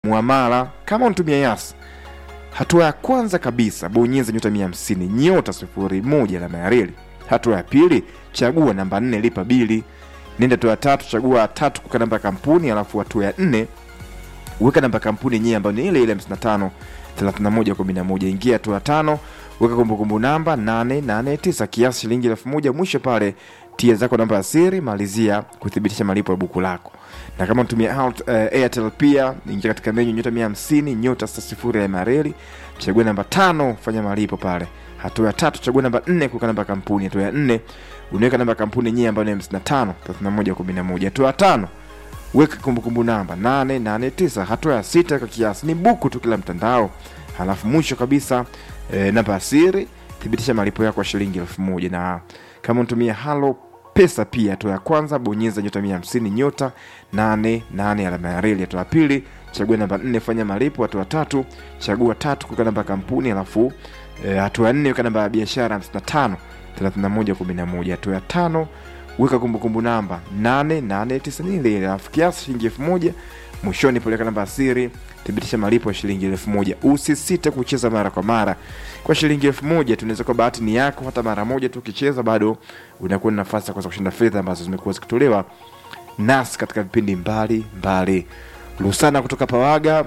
muamala kama unatumia Yas. Hatua ya kwanza kabisa, bonyeza nyota 150 nyota sifuri moja alama ya reli. Hatua ya pili, chagua namba 4 lipa bili. Nenda hatua ya tatu, chagua tatu kuweka namba ya kampuni, alafu hatua ya nne weka namba ya kampuni yenyewe ambayo ni ile ile 55 31 11. Ingia hatua ya tano, weka kumbukumbu namba 889 kiasi shilingi elfu moja. Mwisho pale tia zako namba ya siri, malizia kuthibitisha malipo ya buku lako. Na kama unatumia Alt- eh, Airtel pia ingia katika menyu nyota 150 nyota sita sifuri ya mareli, chagua namba tano, fanya malipo pale. Hatua ya tatu, chagua namba nne kuweka namba ya kampuni. Hatua ya nne unaweka namba ya kampuni yenyewe ambayo ni 55 31 11. Hatua ya tano weka kumbukumbu namba 889. Hatua ya sita weka kiasi, ni buku tu kila mtandao. Halafu mwisho kabisa e, namba ya siri, thibitisha malipo yako ya shilingi elfu moja na kama unatumia halo pesa pia, hatua ya kwanza bonyeza nyota 150 nyota 88 alama ya reli. Hatua ya pili chagua namba 4 fanya malipo. Hatua ya tatu chagua tatu kuweka namba ya kampuni, alafu e, hatua ya nne weka namba ya biashara 55 31 11. Hatua ya tano weka kumbukumbu namba 889 ni ile ile, alafu kiasi shilingi elfu moja mwishoni peleka namba ya siri thibitisha malipo ya shilingi elfu moja usisite kucheza mara kwa mara kwa shilingi elfu moja tunaweza kwa bahati ni yako hata mara moja tu ukicheza bado unakuwa na nafasi ya kuweza kushinda fedha ambazo zimekuwa zikitolewa nasi katika vipindi mbali mbali lusana kutoka pawaga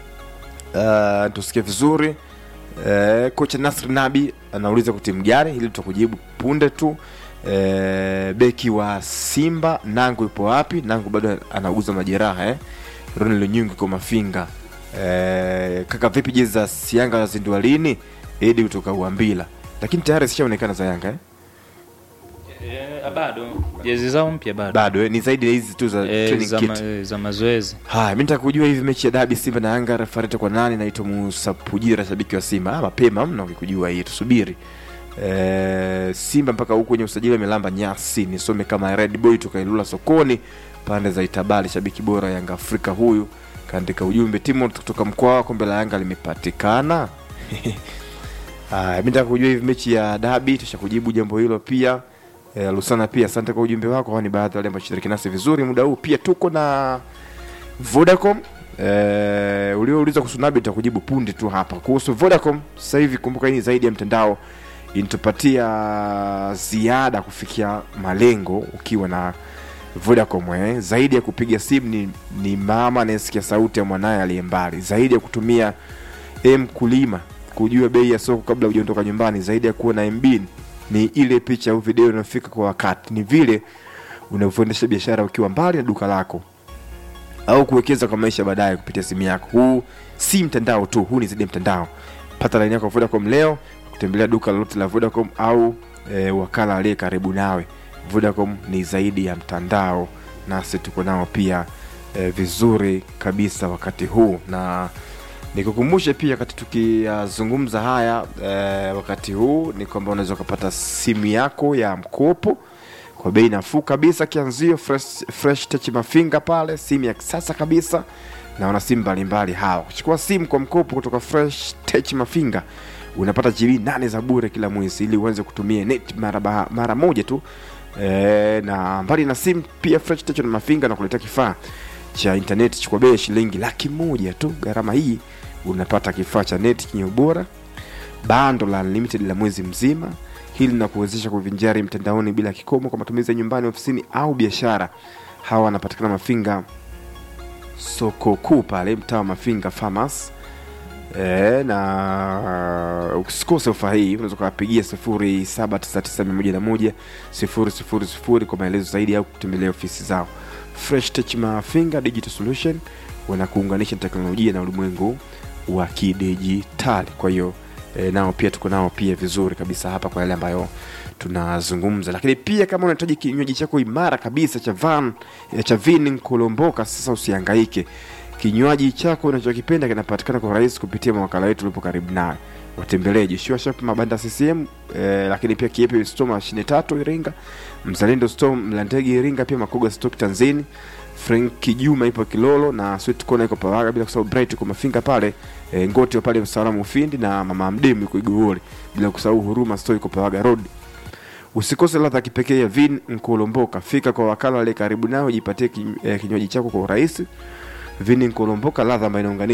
uh, tusikie vizuri uh, kocha nasr nabi anauliza kwa timu gani hili tutakujibu punde tu Eh, beki wa Simba Nangu yupo wapi? Nangu bado anauguza majeraha eh. Ronald Lunyungu kwa mafinga eh, kaka, vipi jezi za Yanga zazindua lini? Edi kutoka Uambila, lakini tayari zishaonekana za Yanga eh? Eh, bado jezi zao mpya bado Bado eh? ni zaidi ya hizi tu za Eh, training za, kit. ma, eh, za mazoezi Haya, mimi nataka kujua hivi mechi ya dabi Simba na Yanga refarete kwa nani? Naitwa Musa Pujira, shabiki wa Simba. Ah, mapema mna ukikujua hii, tusubiri. E, Simba mpaka huku kwenye usajili amelamba nyasi, nisome kama Red Boy tukailula sokoni pande za Itabali, shabiki bora Yanga Afrika huyu kaandika ujumbe. Timo kutoka mkoa wa kombe la Yanga limepatikana. Haya, mimi nataka kujua hivi mechi ya dabi, tushakujibu jambo hilo pia. E, Lusana pia asante kwa ujumbe wako. Hao ni baadhi ya wale ambao shiriki nasi vizuri muda huu. Pia tuko na Vodacom eh, uliouliza kuhusu Nabi nitakujibu punde tu hapa. Kuhusu Vodacom sasa hivi, kumbuka hii ni zaidi ya mtandao, inatupatia ziada kufikia malengo ukiwa na Vodacom eh. Zaidi ya kupiga simu ni, ni mama anayesikia sauti ya mwanaye aliye mbali, zaidi ya kutumia M kulima kujua bei ya soko kabla hujaondoka nyumbani, zaidi ya kuwa na MB ni ile picha au video inayofika kwa wakati, ni vile unavyoendesha biashara ukiwa mbali na duka lako au kuwekeza kwa maisha baadaye kupitia simu yako. Huu si mtandao tu, huu ni zaidi ya mtandao. Pata laini yako ya Vodacom leo kutembelea duka lolote la Vodacom au e, wakala aliye karibu nawe. Vodacom ni zaidi ya mtandao, nasi tuko nao pia e, vizuri kabisa wakati huu, na nikukumbushe pia wakati tukiyazungumza haya e, wakati huu ni kwamba unaweza ukapata simu yako ya mkopo kwa bei nafuu kabisa, kianzio fresh, fresh touch mafinga pale, simu ya kisasa kabisa, na wana simu mbalimbali hawa. Kuchukua simu kwa mkopo kutoka fresh touch mafinga unapata GB nane za bure kila mwezi, ili uanze kutumia net mara, ba- mara moja tu e, na mbali na simu pia fresh touch na mafinga na kuletea kifaa cha intaneti chukua bei ya shilingi laki moja tu. Gharama hii unapata kifaa cha neti chenye ubora bando la unlimited la mwezi mzima. Hili linakuwezesha kuvinjari mtandaoni bila kikomo kwa matumizi ya nyumbani, ofisini au biashara. Hawa wanapatikana Mafinga soko kuu pale mtaa wa Mafinga Farmers. E, na usikose ofa hii, unaweza ukawapigia sifuri saba tisa tisa mia moja na moja sifuri sifuri sifuri kwa maelezo zaidi au kutembelea ofisi zao. Fresh Touch Mafinga Digital Solution wanakuunganisha na teknolojia na ulimwengu wa kidijitali. Kwa hiyo e, nao pia tuko nao pia vizuri kabisa hapa kwa yale ambayo tunazungumza, lakini pia kama unahitaji kinywaji chako imara kabisa cha van eh, cha vin kulomboka, sasa usihangaike. Kinywaji chako unachokipenda kinapatikana kwa urahisi kupitia mawakala wetu ulipo karibu nawe. Watembelee Joshua Shop Mabanda CCM eh, lakini pia Kiepe Store mashine tatu Iringa, Mzalendo Store Mlandege Iringa, pia Makoga Stock Tanzania Frank Kijuma ipo Kilolo na Sweet Corner iko Pawaga, bila kusahau Bright iko Mafinga pale e, Ngoti pale Msalamu Ufindi na Mama Mdemu iko Igowole, bila kusahau Huruma Store iko Pawaga Road. Usikose ladha ya kipekee ya vin Nkolomboka. Fika kwa wakala aliye karibu nao, jipatie kin- eh, kinywaji chako kwa urahisi. vini nkolomboka ladha ambayo inaunganisha